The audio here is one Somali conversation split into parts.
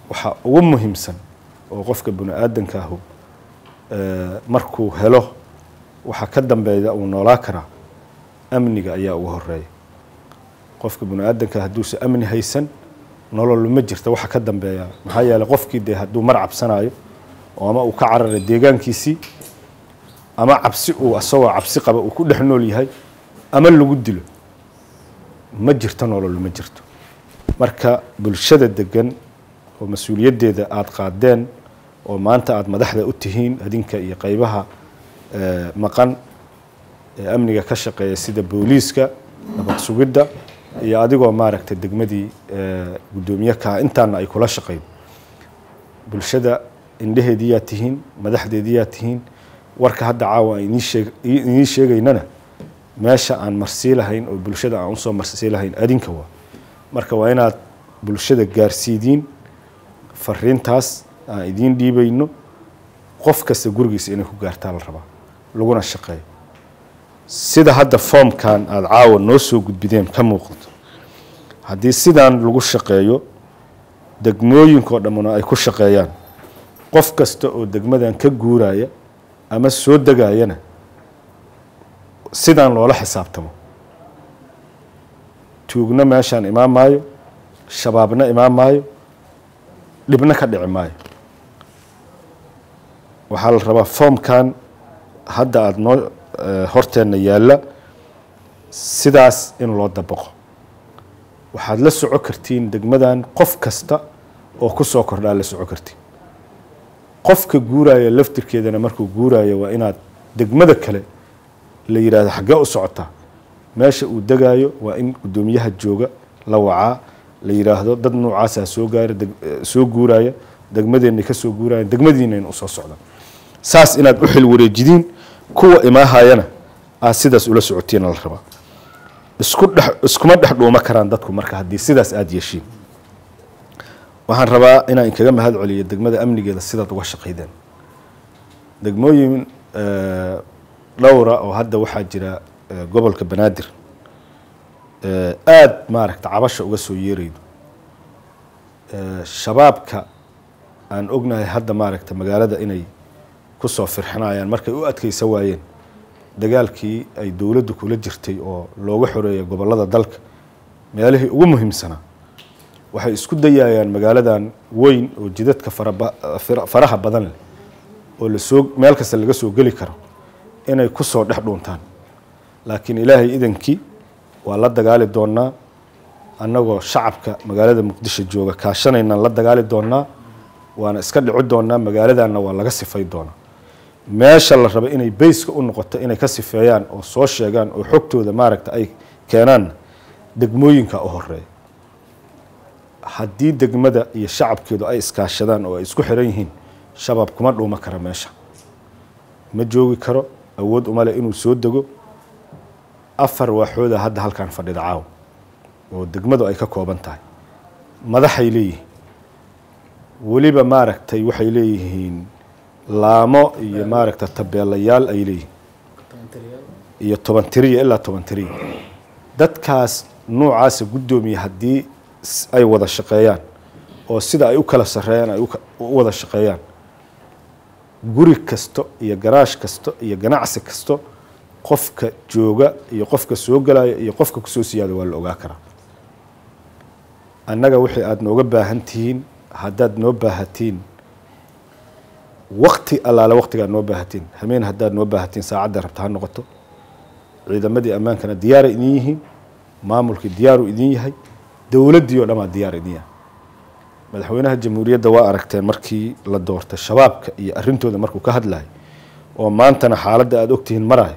waxaa ugu muhiimsan oo qofka bini aadanka ahu markuu helo waxaa ka dambeeya uu noolaa karaa amniga ayaa ugu horeeya qofka bini aadanka hadduusa amni haysan nolol ma jirta waxa ka dambeeya maxaa yeeley qofkii dee hadduu mar cabsanayo oo ama uu ka cararay deegaankiisii ama cabsi uu asagoo cabsi qaba uu ku dhex nool yahay ama lagu dilo ma jirto nolol ma jirto marka bulshada degan oo mas-uuliyaddeeda aada qaadeen oo maanta aada madaxda u tihiin adinka iyo qeybaha maqan ee amniga ka shaqeeya sida booliiska nabad sugidda iyo adigoo maaragtay degmadii guddoomiye kaa intaana ay kula shaqeyn bulshada indheheediyaa tihiin madaxdeediyaa tihiin warka hadda caawa aan idiin sheegaynana meesha aan marsii lahayn oo bulshada aan usoo marsii lahayn adinka waa marka waa inaad bulshada gaarsiidiin fariintaas aan idiin dhiibayno qof kasta gurigiisa inay ku gaartaa la rabaa laguna shaqeeyo sida hadda foomkan aada caawa noo soo gudbideen ka muuqato haddii sidaan lagu shaqeeyo degmooyinkao dhammuna ay ku shaqeeyaan qof kasta oo degmadan ka guuraya ama soo degayana sidaan loola xisaabtamo tuugna meeshaan imaan maayo shabaabna imaan maayo dhibna ka dhici maayo waxaa la rabaa foomkan hadda aada noo horteenna yaalla sidaas in loo dabaqo waxaad la soco kartiin degmadan qof kasta oo ku soo kordhaa la soco kartiin qofka guuraya laftirkeedana markuu guuraya waa inaad degmada kale la yidhaahdo xaggee u socotaa meesha uu degaayo waa in guddoomiyaha jooga la wacaa la yidhaahdo dad noocaasaa soo gaara soo guuraya degmadeenna ka soo guuraya degmadiinayna usoo socdaan saas inaad u xil wareejidiin kuwa imaahayana aad sidaas ula socotiina la rabaa isku dhex iskuma dhex dhuuma karaan dadku marka haddii sidaas aada yeeshiin waxaan rabaa inaan inkaga mahad celiyo degmada amnigeeda sidaad uga shaqaydeen degmooyin dhowra oo hadda waxaa jira gobolka banaadir aada maaragta cabasha uga soo yeeraydo shabaabka aan ognahay hadda maaragta magaalada inay kusoo firxinayaan markay u adkeysa waayeen dagaalkii ay dowladdu kula jirtay oo looga xoreeyay gobollada dalka meelihii ugu muhiimsanaa waxay isku dayayaan magaaladan weyn oo jidadka faraha badan leh oo lasoo meel kasta laga soo geli karo inay kusoo dhex dhuuntaan laakiin ilaahay idankii waa la dagaali doonaa annagoo shacabka magaalada muqdisho jooga kaashanaynaan la dagaali doonaa waana iska dhici doonaa magaaladanna waa laga sifay doonaa meesha la raba inay bayska u noqoto inay ka sifeeyaan oo soo sheegaan oo xogtooda maaragta ay keenaanna degmooyinka u horeeya haddii degmada iyo shacabkeedu ay iskaashadaan oo ay isku xiran yihiin shabaab kuma dhuuma kara meesha ma joogi karo awood uma leh inuu soo dego afar waaxooda hadda halkan fadhida caawa oo degmadu ay ka kooban tahay madaxay leeyihiin weliba maaragtay waxay leeyihiin laamo iyo maaragta tabeelayaal ay leeyihiin iyo toban tiriya ilaa toban tiriya dadkaas noocaasa guddoomiya haddii ay wada shaqeeyaan oo sida ay u kala sarreeyaan ay u wada shaqeeyaan guri kasto iyo garaash kasto iyo ganacsi kasto qofka jooga iyo qofka soo galaya iyo qofka kusoo siyaada waa la ogaa karaa annaga wixii aada nooga baahan tihiin haddaad noo baahatiin wakti allaale waktigaad noo baahatiin hameen haddaad noo baahatiin saacadda rabta ha noqoto ciidamadii ammaankana diyaaray idin yihiin maamulkii diyaaru idin yahay dowladdii oo dhamaa diyaar idin yahay madaxweynaha jamhuuriyadda waa aragteen markii la doortay shabaabka iyo arrintooda markuu ka hadlayo oo maantana xaaladda aada ogtihiin marayo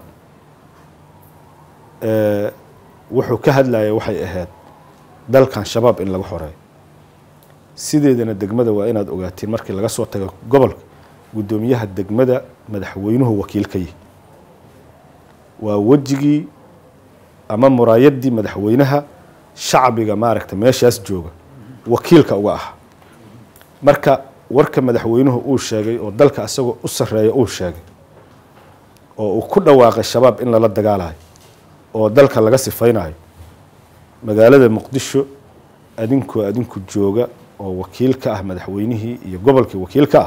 wuxuu ka hadlaya waxay ahayd dalkan shabaab in laga xoreeyo sideedana degmada waa inaad ogaatiin markii laga soo tago gobolka guddoomiyaha degmada madaxweynuhu wakiil ka yihi waa wejigii ama muraayaddii madaxweynaha shacbiga maaragta meeshaas jooga wakiilka uga ah marka warka madaxweynuhu uu sheegay oo dalka isagoo u sarreeya uu sheegay oo uu ku dhawaaqay shabaab in lala dagaalayo oo dalka laga sifaynayo magaalada muqdisho adinkoo adinku jooga oo wakiil ka ah madaxweynihii iyo gobolkii wakiil ka ah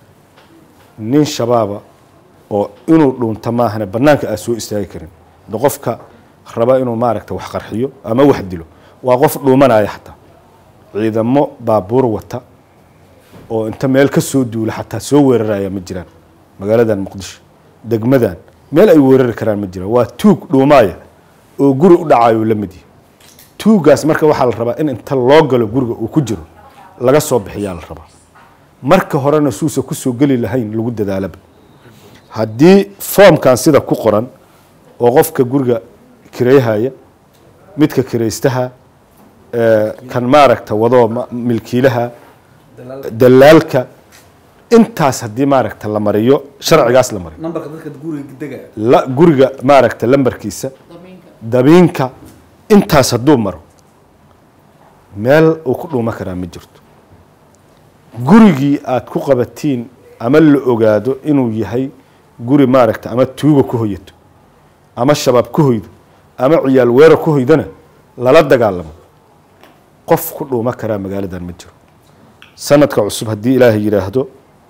nin shabaaba oo inuu dhuunta maahane bannaanka aad soo istaagi karin de qofka raba inuu maaragta wax qarxiyo ama wax dilo waa qof dhuumanaya xataa ciidamo baabuur wata oo inta meel ka soo duula xataa soo weeraraya ma jiraan magaaladan muqdisho degmadan meel ay weerari karaan ma jiraan waa tuug dhuumaaya oo guri u dhacayo la mid yahay tuugaas marka waxaa la rabaa in inta loo galo guriga uu ku jiro laga soo bixiyaa la rabaa marka horena suusa kusoo geli lahayn lagu dadaalaba haddii foomkan sida ku qoran oo qofka guriga kirayhaya midka kiraystaha kan maaragta wadoo milkiilaha dalaalka intaas haddii maaragta la mariyo sharcigaas la mariyo nambarka dadka guriga dega la guriga maaragta lambarkiisa dabiinka intaas hadduu maro meel uu ku dhuuma karaa ma jirto gurigii aad ku qabatiin ama la ogaado inuu yahay guri maaragta ama tuuga ku hoyato ama shabaab ku hoydo ama ciyaal weerar ku hoydana lala dagaalamo qof ku dhuuma karaa magaaladan ma jiro sanadka cusub haddii ilaahay yidhaahdo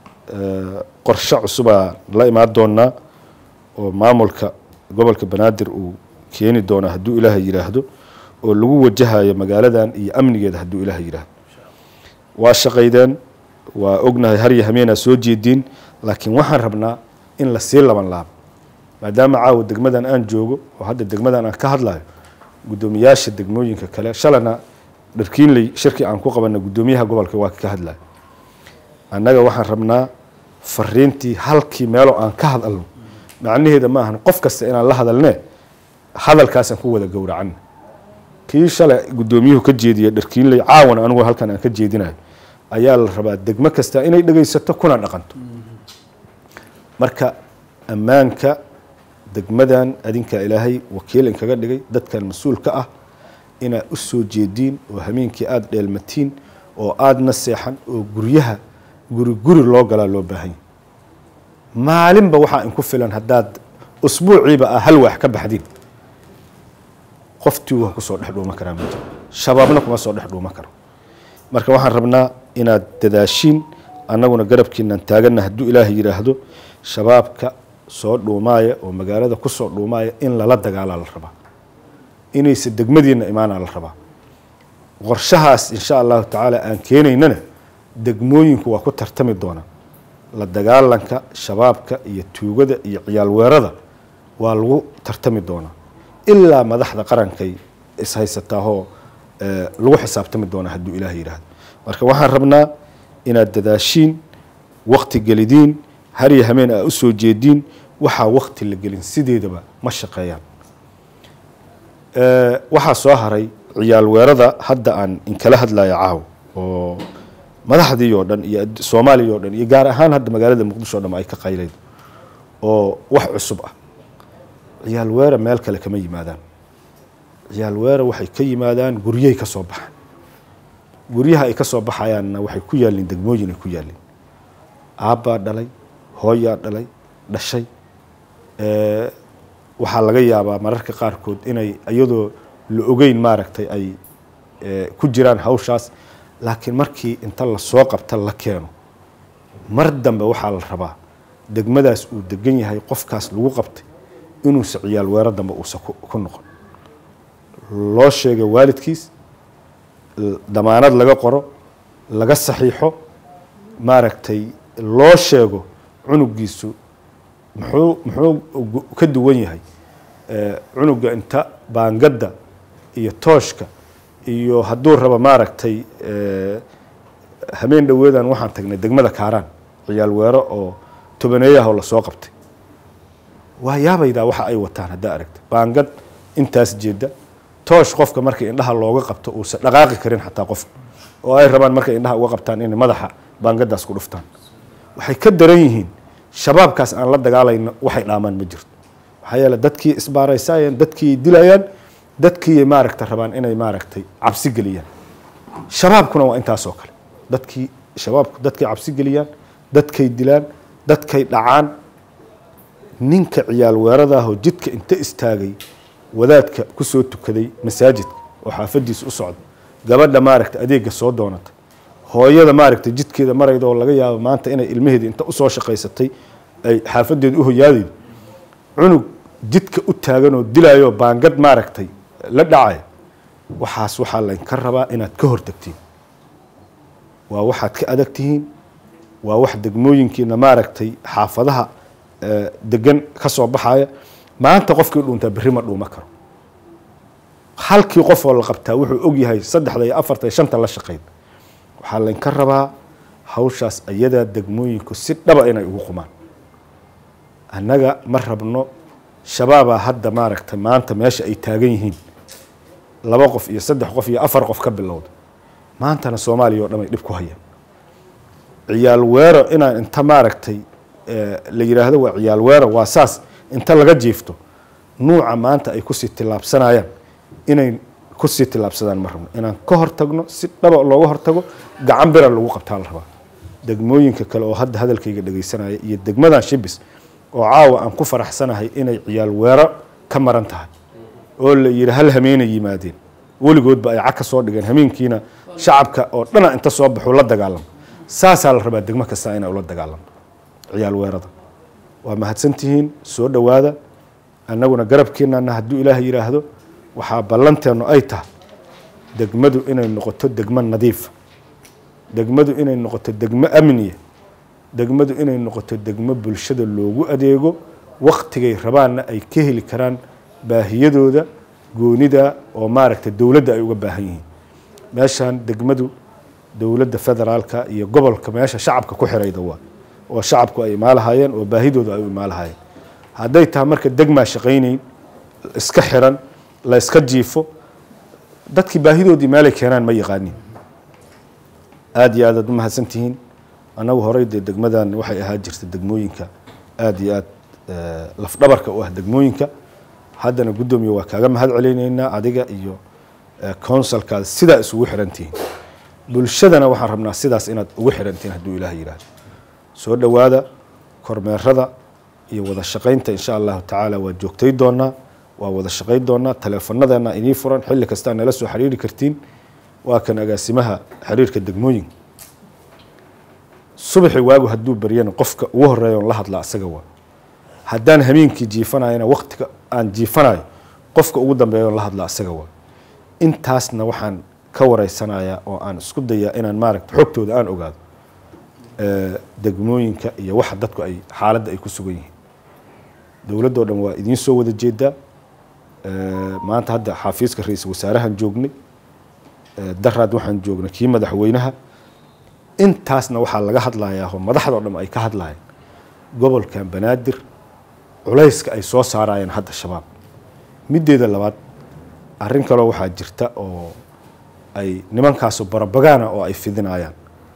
qorshe cusubaa la imaan doonaa oo maamulka gobolka banaadir uu keeni doonaa hadduu ilaahay yidhaahdo oo lagu wajahayo magaaladan iyo amnigeeda hadduu ilaahay yidhaahdo waa shaqaydeen waa ognahay har iyo hameenaa soo jeediin laakiin waxaan rabnaa in lasii laban laabo maadaama caawa degmadan aan joogo oo hadda degmadan aan ka hadlayo guddoomiyaasha degmooyinka kale shalana dharkiinley shirki aan ku qabana guddoomiyaha gobolka waa ka hadlayo annaga waxaan rabnaa fariintii halkii meeloo aan ka hadalno macnaheeda ma ahan qof kasta inaan la hadalne hadalkaasaan ku wada gowracan kii shalay guddoomiyuhu ka jeediya dharkiinley caawan anigu halkan aan ka jeedinayo ayaa la rabaa degmo kasta inay dhegaysato kuna dhaqanto marka ammaanka degmadan adinkaa ilaahay wakiil inkaga dhigay dadkan mas-uulka ah inaad u soo jeediin oo hameenkii aada dheelmatiin oo aadna seexan oo guryaha guri guri loo galaa loo baahan yahy maalinba waxaa inku filan haddaad usbuuciiba ah hal waax ka baxdiin qoftii waa kusoo dhex dhuuma karaa ma jiro shabaabna kuma soo dhex dhuuma karo marka waxaan rabnaa inaad dadaashiin annaguna garabkiinaan taaganna hadduu ilaahay yidhaahdo shabaabka soo dhuumaaya oo magaalada kusoo dhuumaaya in lala dagaalaa la rabaa inaysa degmadiina imaanaa la rabaa qorshahaas insha allahu tacaala aan keenaynana degmooyinku waa ku tartami doonaa la dagaalanka shabaabka iyo tuugada iyo ciyaal weerada waa lagu tartami doonaa ilaa madaxda qarankay ishaysataahoo lagu xisaabtami doonaa hadduu ilaah yidhaahdo marka waxaan rabnaa inaad dadaashiin wakti gelidiin har iyo hameen aa usoo jeediin waxaa wakti la gelin sideedaba ma shaqeeyaan waxaa soo haray ciyaal weerada hadda aan inkala hadlayo caaw oo madaxdii oo dhan iyo soomaaliya oo dhan iyo gaar ahaan hadda magaalada muqdisho o dhan ay ka qayleyd oo wax cusub ah ciyaal weera meel kale kama yimaadaan ciyaal weera waxay ka yimaadaan guryahay ka soo baxaan guryaha ay ka soo baxayaanna waxay ku yaalliin degmooyin ay ku yaalliin aabbaa dhalay hooyaa dhalay dhashay waxaa laga yaabaa mararka qaarkood inay iyadoo la ogeyn maaragtay ay ku jiraan hawshaas laakiin markii inta lasoo qabta la keeno mar dambe waxaa la rabaa degmadaas uu degan yahay qofkaas lagu qabtay inuusa ciyaal weero dambe uusa ku noqon loo sheega waalidkiis damaanad laga qoro laga saxiixo maaragtay loo sheego cunugiisu muxuu muxuu ka duwan yahay cunuga inta baangadda iyo tooshka iyo hadduu rabo maaragtay hameen dhoweedan waxaan tagnay degmada kaaraan ciyaal weero oo tobaneeyahoo lasoo qabtay waa yaabaydaa waxa ay wataan haddaa aragta baangad intaas jeeda toosh qofka marka indhaha looga qabto uusan dhaqaaqi karin xataa qofka oo ay rabaan markay indhaha uga qabtaan inay madaxa baangadaas ku dhuftaan waxay ka daran yihiin shabaabkaas aan la dagaalayno waxay dhaamaan ma jirto maxaa yeele dadkii isbaaraysayeen dadkii dilayaan dadkii maaragta rabaan inay maaragtay cabsi geliyaan shabaabkuna waa intaasoo kale dadkii shabaabku dadkay cabsi geliyaan dadkay dilaan dadkay dhacaan ninka ciyaal weeradaahoo jidka inta istaagay wadaadka kusoo tukaday masaajidka oo xaafadiisa u socda gabadha maaragta adeega soo doonata hooyada maaragtay jidkeeda marayda oo laga yaabo maanta inay ilmaheeda inta usoo shaqaysatay ay xaafadeeda u hoyaadaydo cunug jidka u taagan oo dilayo baangad maaragtay la dhacaya waxaas waxaa laynka rabaa inaad ka hortagtiin waa waxaad ka adag tihiin waa wax degmooyinkiina maaragtay xaafadaha degan ka soo baxaya maanta qofkii dhuuntaa berri ma dhuuma karo halkii qof oo la qabtaa wuxuu og yahay saddexda iyo afarta iyo shanta la shaqeyn waxaa laynka rabaa hawshaas ayadaa degmooyinku si dhaba inay ugu qumaan annaga ma rabno shabaabaa hadda maaragtay maanta meesha ay taagan yihiin laba qof iyo saddex qof iyo afar qof ka bilowda maantana soomaaliya oo dhan ay dhib ku hayaan ciyaal weero inaan inta maaragtay la yidhaahdo waa ciyaal weero waa saas inta laga jiifto nuuca maanta ay kusii tillaabsanayaan inay kusii tillaabsadaan ma rabno inaan ka hortagno si dhaba looga hortago gacan bira lagu qabtaa la rabaa degmooyinka kale oo hadda hadalkayga dhegaysanaya iyo degmadan shibis oo caawa aan ku faraxsanahay inay ciyaal weero ka maran tahay oo la yidhi hal hameenay yimaadeen weligoodba ay cag ka soo dhigeen hameenkiina shacabka oo dhana inta soo baxuu la dagaalamo saasaa la rabaa degmo kasta inay ula dagaalamo ciyaal weerada waa mahadsantihiin soo dhowaada annaguna garabkeenana hadduu ilaaha yidhaahdo waxaa ballanteennu ay tahay degmadu inay noqoto degmo nadiifa degmadu inay noqoto degmo amniya degmadu inay noqoto degmo bulshada loogu adeego waktigay rabaanna ay ka heli karaan baahiyadooda goonida oo maaragtay dowladda ay uga baahan yihiin meeshaan degmadu dowladda federaalka iyo gobolka meesha shacabka ku xirayda waa oo shacabku ay imaalahaayeen oo baahidooda ay u imaalahaayeen hadday tahay marka degmaa shaqaynayn iska xiran la iska jiifo dadkii baahidoodii meelay keenaan ma yaqaanin aada iyo aad aad u mahadsantihiin annagu horey dee degmadan waxay ahaa jirta degmooyinka aada iyo aad lafdhabarka u ah degmooyinka haddana guddoomiye waa kaaga mahad celinayna adiga iyo counsilkaada sidaa isugu xirantihiin bulshadana waxaan rabnaa sidaas inaad ugu xirantihiin hadduu ilaah yidhaahdo soo dhowaada kormeerada iyo wada shaqaynta insha allahu tacaala waa joogtay doonaa waa wada shaqayn doonaa taleefanadeenna inii furan xilli kastaa nala soo xiriiri kartiin waa kan agaasimaha xiriirka degmooyinka subaxi waagu hadduu baryana qofka ugu horeeya on la hadlaa asaga waa haddaan hameenkii jiifanayana waktiga aan jiifanayo qofka ugu dambeeya on la hadlaa asaga waa intaasna waxaan ka wareysanayaa oo aan isku dayaa inaan maaragta xogtooda aan ogaado degmooyinka iyo waxa dadku ay xaaladda ay ku sugan yihiin dowladdoo dhan waa idiin soo wada jeedaa maanta hadda xafiiska ra-iisul wasaarahan joognay daraad waxaan joognay kii madaxweynaha intaasna waxaa laga hadlayaa oo madaxdao dhan ay ka hadlayaan gobolkan banaadir culayska ay soo saarayeen hadda shabaab middeeda labaad arrin kaloo waxaa jirta oo ay nimankaasu barabagaana oo ay fidinayaan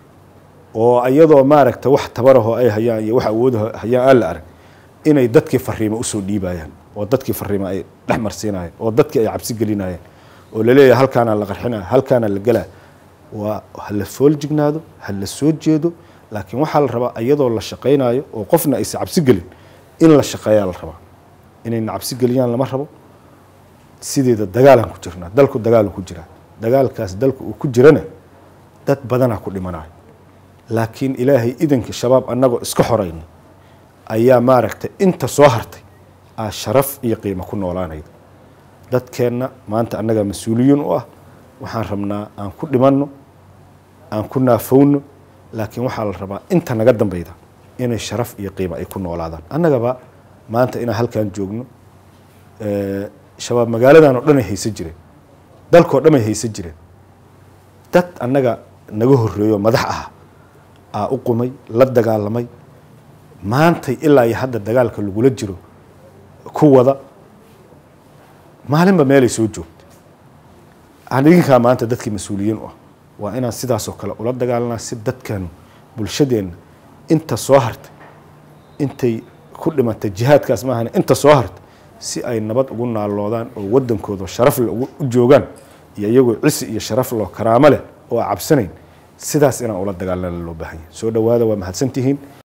oo iyadoo maaragta wax tabarahoo ay hayaan iyo wax awoodaho hayaan aan la arag inay dadkii fariimo usoo dhiibayaan oo dadkii fariimo ay dhex marsiinayaan oo dadkii ay cabsi gelinayaan oo laleeyahay halkaana la qarxinaya halkaana la gelaa waa ha la fool jignaado ha la soo jeedo laakiin waxaa la rabaa iyadoo la shaqaynayo oo qofna aysa cabsi gelin in la shaqeeyaa la rabaa inayna cabsi geliyaan lama rabo sideeda dagaalaan ku jirnaa dalku dagaalu ku jiraa dagaalkaas dalku uu ku jirana dad badanaa ku dhimanayo laakiin ilaahay idanka shabaab annagoo iska xorayna ayaa maaragtay inta soo hartay aa sharaf iyo qiimo ku noolaanayda dadkeenna maanta annagaa mas-uuliyiin u ah waxaan rabnaa aan ku dhimanno aan ku naafowno laakiin waxaa la rabaa inta naga dambeyda inay sharaf iyo qiimo ay ku noolaadaan annagaba maanta inaan halkan joogno shabaab magaaladan oo dhan ay haysan jireen dalkao dhan ay haysan jireen dad annaga naga horreeyo madax ah aa u qumay la dagaalamay maantay ilaa iyo hadda dagaalka lagula jiro ku wada maalinba meelay soo joogta idinkaa maanta dadkii mas-uuliyiin u ah waa inaan sidaasoo kale ula dagaalanaa si dadkan bulshadeenna inta soo hartay intay ku dhimatay jihaadkaas maahane inta soo hartay si ay nabad ugu naaloodaan oo wadankooda sharaf le u joogaan iyo iyagoo cisi iyo sharaf loo karaamo leh oo a cabsanayn sidaas inaan ula dagaalana loo baahan yahay soo dhowaada waa mahadsantihiin